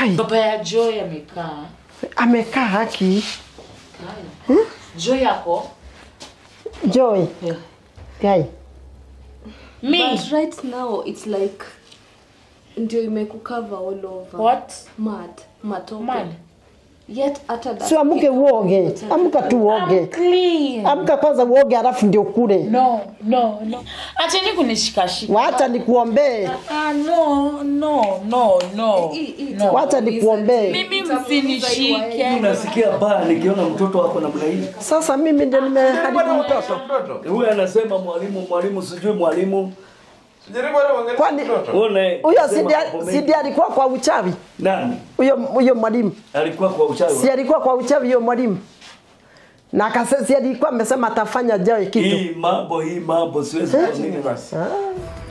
Kai, baba ya Joy amekaa. amekaa haki. Kaya. Joy yako? Joy, Yeah. Kai. Me. But right now it's like ndio imekukava all over. What? Mad. Matope. Mad. Yet hata that Si amke uoge, amka tu I'm uoge. clean. Amka kwanza uoge alafu ndio kule. No, no, no. Acheni kunishikashika. Wacha nikuombee. Ah, no, no, no, no. Hii- hii no. Wacha nikuombee. Mimi itamuumiza msinishike. iwaje. Unasikia baa nikiona mtoto wako namna hii. Sasa mimi ndio nimeharibu mtoto. Huyu anasema mwalimu, mwalimu, sijui mwalimu. Jaribu hata uangalie Kwani- mtoto. Une. Huyo sema sidi mambo mengi. sidi alikuwa kwa uchawi. Nani? Huyo huyo mwalimu. Alikuwa kwa uchawi. Si alikuwa kwa uchawi huyo mwalimu. Na akasema si alikuwa amesema atafanya Joy kitu. Hii mambo hii mambo siwezi kuamini. Basi. Ah.